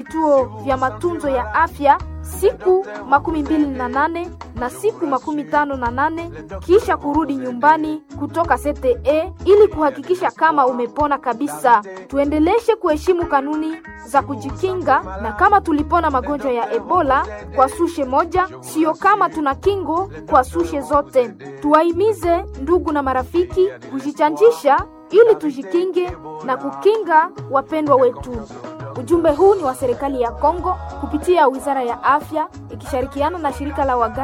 vituo vya matunzo ya afya siku makumi mbili na nane na siku makumi tano na nane kisha kurudi nyumbani kutoka CTE ili kuhakikisha kama umepona kabisa. Tuendeleshe kuheshimu kanuni za kujikinga, na kama tulipona magonjwa ya Ebola kwa sushe moja, sio kama tuna kingo kwa sushe zote. Tuwahimize ndugu na marafiki kujichanjisha ili tujikinge na kukinga wapendwa wetu. Ujumbe huu ni wa serikali ya Kongo kupitia Wizara ya Afya ikishirikiana na shirika la waganga